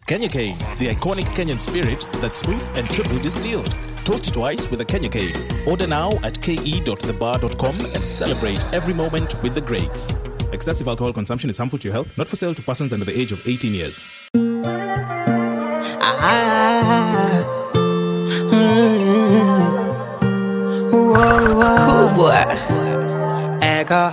Kenya Cane, the iconic Kenyan spirit that's smooth and triple distilled. Toast twice with a Kenya Cane. Order now at ke.thebar.com and celebrate every moment with the greats. Excessive alcohol consumption is harmful to your health, not for sale to persons under the age of 18 years. Ah, mm, whoa, whoa. Cool boy. Echo.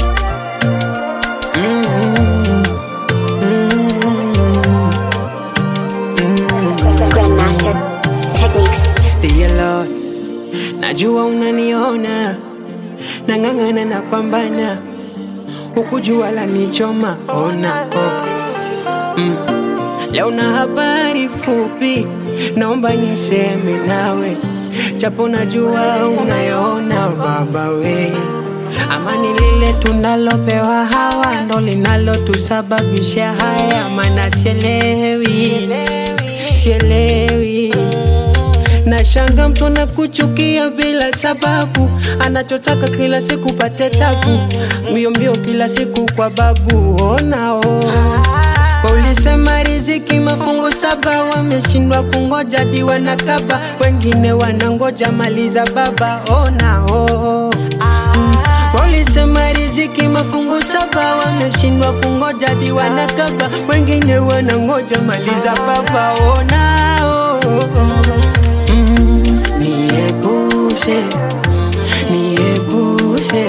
Grandmaster Techniques. Dear Lord, najua unaniona, nang'ang'ana na pambana, huku jua la nichoma. Ona oh. mm. Leo na habari fupi, naomba niseme nawe, japo najua unayoona baba we Amani lile tunalopewa hawa ndo linalotusababisha haya, maana sielewi, sielewi Nashanga mtu anakuchukia bila sababu, anachotaka kila siku pate tabu, mbio mbio kila siku kwa babu. Ona oh. Ulisema riziki mafungu saba, wameshindwa kungoja diwa na kaba, wengine wanangoja maliza baba. Ona oh. Mm. Walisema riziki mafungu saba, wameshindwa kungoja diwa na kaba, wengine wanangoja maliza baba. Ona oh. Mm. Niepushe, niepushe,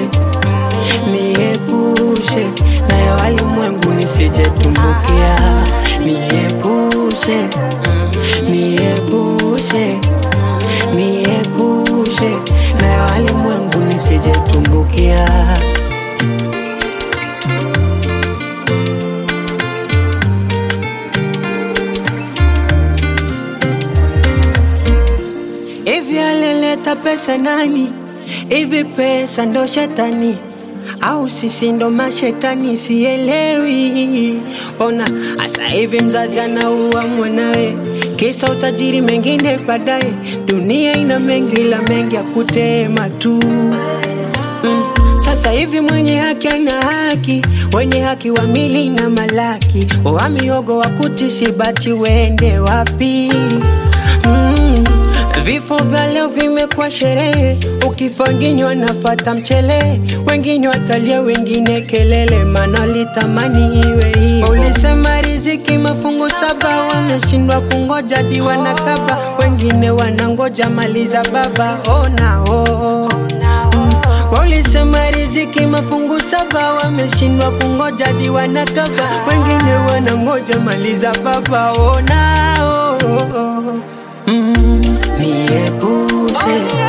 niepushe na ya walimwengu nisije tumbukia. Niepushe, niepushe, niepushe na ya walimwengu nisije tumbukia. Hivi alileta pesa nani? Hivi pesa ndo shetani au sisi ndo mashetani? Sielewi. Ona asa hivi mzazi anaua mwanawe, kisa utajiri, mengine baadaye. Dunia ina mengi, la mengi ya kutema tu mm. Sasa hivi mwenye haki ana haki, wenye haki wa mili na malaki, wa miogo wa kutisibati, wende wapi? mm. Vifo vya leo vimekuwa sherehe, ukifa wengine wanafata mchele, wengine watalia, wengine kelele, maana litamani iwe hivyo. Ulisema riziki mafungu saba, wameshindwa kungoja diwa na kaba, wengine wanangoja maliza baba. Ona oh. Mm. Walisema riziki mafungu saba, wameshindwa kungoja diwa na kaba, wengine wanangoja maliza baba. Ona oh. Mm. Niepushe,